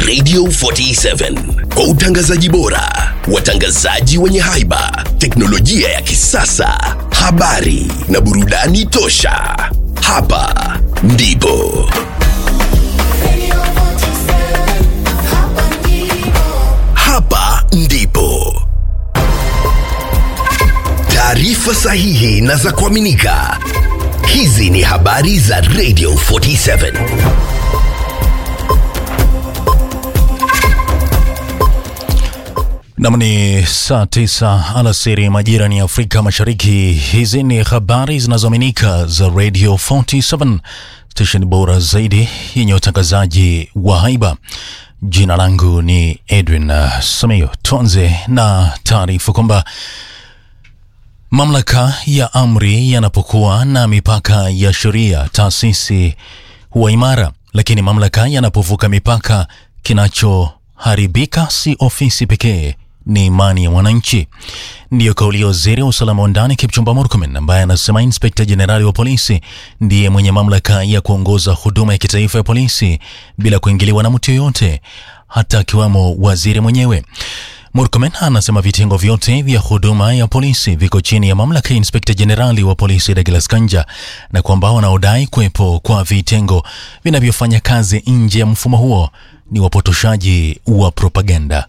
Radio 47 kwa utangazaji bora, watangazaji wenye haiba, teknolojia ya kisasa, habari na burudani tosha. Hapa ndipo hapa ndipo taarifa sahihi na za kuaminika. Hizi ni habari za Radio 47. Nam ni saa tisa alasiri majira ni Afrika Mashariki. Hizi ni habari zinazoaminika za Radio 47 stesheni bora zaidi yenye utangazaji wa haiba. Jina langu ni Edwin uh, Samio. Tuanze na taarifa kwamba mamlaka ya amri yanapokuwa na mipaka ya sheria, taasisi huwa imara, lakini mamlaka yanapovuka mipaka, kinachoharibika si ofisi pekee, ni imani ya wananchi. Ndiyo kauli ya waziri wa usalama wa ndani Kipchumba Murkomen, ambaye anasema inspekta jenerali wa polisi ndiye mwenye mamlaka ya kuongoza huduma ya kitaifa ya polisi bila kuingiliwa na mtu yoyote, hata akiwemo waziri mwenyewe. Murkomen anasema vitengo vyote vya huduma ya polisi viko chini ya mamlaka ya inspekta jenerali wa polisi Douglas Kanja, na kwamba wanaodai kuwepo kwa vitengo vinavyofanya kazi nje ya mfumo huo ni wapotoshaji wa propaganda.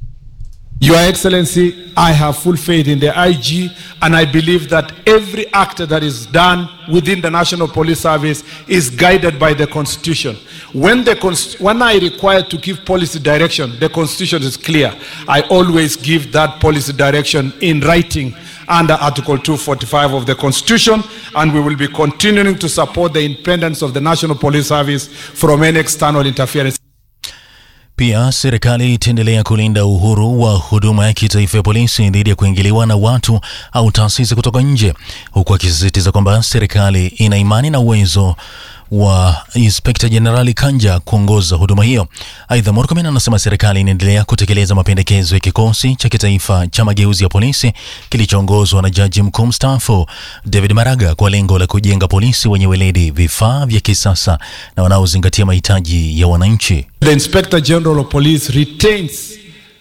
Your Excellency, I have full faith in the IG, and I believe that every act that is done within the National Police Service is guided by the Constitution. When, the const- when I require to give policy direction, the Constitution is clear. I always give that policy direction in writing under Article 245 of the Constitution, and we will be continuing to support the independence of the National Police Service from any external interference. Pia serikali itaendelea kulinda uhuru wa huduma ya kitaifa ya polisi dhidi ya kuingiliwa na watu au taasisi kutoka nje, huku akisisitiza kwamba serikali ina imani na uwezo wa inspekta jenerali Kanja kuongoza huduma hiyo. Aidha, Murkomen anasema serikali inaendelea kutekeleza mapendekezo ya kikosi cha kitaifa cha mageuzi ya polisi kilichoongozwa na jaji mkuu mstaafu David Maraga kwa lengo la kujenga polisi wenye weledi, vifaa vya kisasa na wanaozingatia mahitaji ya wananchi. The Inspector General of Police retains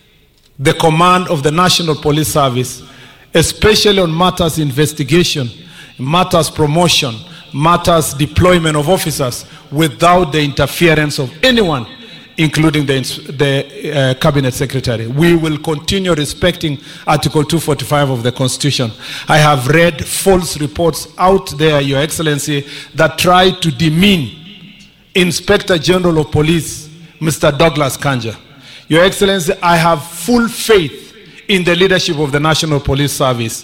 the command of the National Police Service, especially on matters investigation, matters promotion, matters deployment of officers without the interference of anyone, including the, ins- the uh, Cabinet Secretary. We will continue respecting Article 245 of the Constitution. I have read false reports out there, Your Excellency, that try to demean Inspector General of Police, Mr. Douglas Kanja. Your Excellency, I have full faith in the leadership of the National Police Service.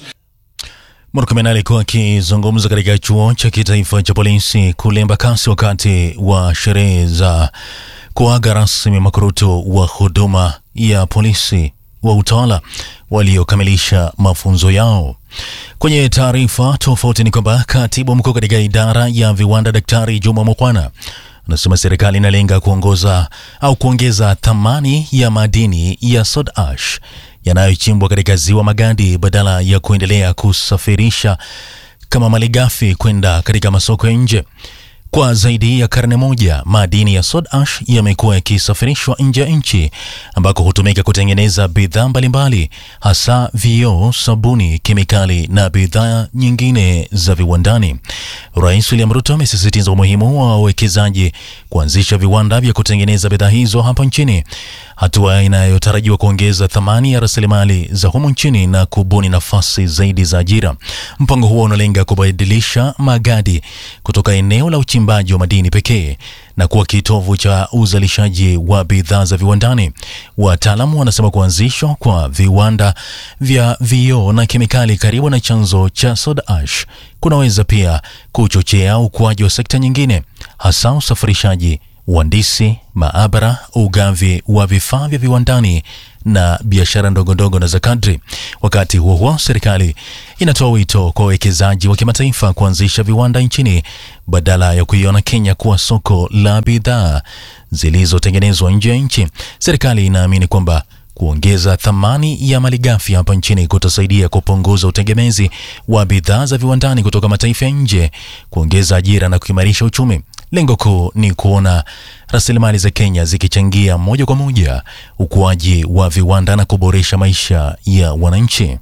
Murkomen alikuwa akizungumza katika chuo cha kitaifa cha polisi kule Embakasi wakati wa sherehe za kuaga rasmi makuruto wa huduma ya polisi wa utawala waliokamilisha mafunzo yao. Kwenye taarifa tofauti ni kwamba katibu mkuu katika idara ya viwanda Daktari Juma Mokwana anasema serikali inalenga kuongoza au kuongeza thamani ya madini ya soda ash yanayochimbwa katika ziwa Magadi badala ya kuendelea kusafirisha kama malighafi kwenda katika masoko ya nje. Kwa zaidi ya karne moja, madini ya soda ash yamekuwa yakisafirishwa nje ya nchi ambako hutumika kutengeneza bidhaa mbalimbali, hasa vioo, sabuni, kemikali na bidhaa nyingine za viwandani. Rais William Ruto amesisitiza umuhimu wa wawekezaji kuanzisha viwanda vya kutengeneza bidhaa hizo hapa nchini, hatua inayotarajiwa kuongeza thamani ya rasilimali za humu nchini na kubuni nafasi zaidi za ajira. Mpango huo unalenga kubadilisha Magadi kutoka eneo la uchimbaji wa madini pekee na kuwa kitovu cha uzalishaji wa bidhaa za viwandani. Wataalamu wanasema kuanzishwa kwa viwanda vya vioo na kemikali karibu na chanzo cha soda ash kunaweza pia kuchochea ukuaji wa sekta nyingine, hasa usafirishaji, uhandisi, maabara, ugavi wa vifaa vya viwandani na biashara ndogo ndogo na za kadri. Wakati huo huo, serikali inatoa wito kwa wawekezaji wa kimataifa kuanzisha viwanda nchini badala ya kuiona Kenya kuwa soko la bidhaa zilizotengenezwa nje ya nchi. Serikali inaamini kwamba kuongeza thamani ya malighafi hapa nchini kutasaidia kupunguza utegemezi wa bidhaa za viwandani kutoka mataifa ya nje, kuongeza ajira na kuimarisha uchumi. Lengo kuu ni kuona rasilimali za Kenya zikichangia moja kwa moja ukuaji wa viwanda na kuboresha maisha ya wananchi.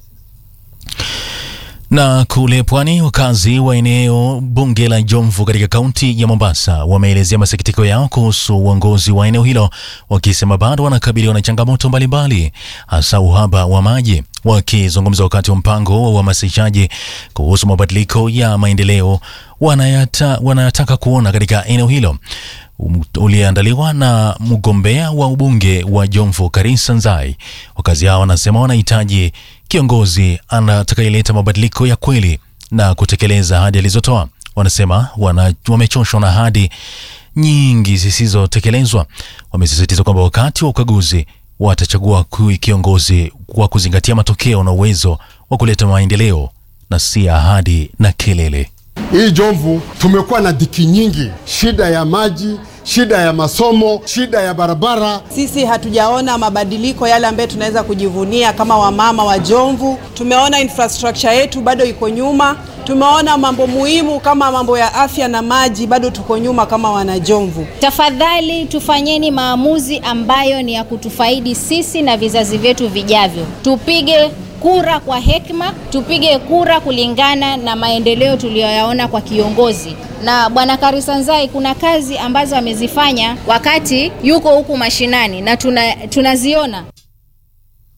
Na kule pwani, wakazi wa eneo bunge la Jomvu katika kaunti ya Mombasa wameelezea masikitiko yao kuhusu uongozi wa eneo hilo, wakisema bado wanakabiliwa na changamoto mbalimbali, hasa uhaba wa maji. Wakizungumza wakati wa mpango wa uhamasishaji kuhusu mabadiliko ya maendeleo wanayata, wanataka kuona katika eneo hilo uliandaliwa na mgombea wa ubunge wa Jomvu Karisa Nzai. Wakazi hao wanasema wanahitaji kiongozi atakayeleta mabadiliko ya kweli na kutekeleza ahadi alizotoa. Wanasema wana, wamechoshwa na ahadi nyingi zisizotekelezwa. Wamesisitiza kwamba wakati wa ukaguzi watachagua kiongozi kwa kuzingatia matokeo na uwezo wa kuleta maendeleo na si ahadi na kelele. Hii Jomvu tumekuwa na dhiki nyingi, shida ya maji, shida ya masomo, shida ya barabara. Sisi hatujaona mabadiliko yale ambayo tunaweza kujivunia kama wamama wa Jomvu. Tumeona infrastructure yetu bado iko nyuma. Tumeona mambo muhimu kama mambo ya afya na maji, bado tuko nyuma kama wanajomvu. Tafadhali tufanyeni maamuzi ambayo ni ya kutufaidi sisi na vizazi vyetu vijavyo. Tupige kura kwa hekima, tupige kura kulingana na maendeleo tuliyoyaona kwa kiongozi. Na bwana Karisa Nzai, kuna kazi ambazo amezifanya wakati yuko huku mashinani na tuna, tunaziona.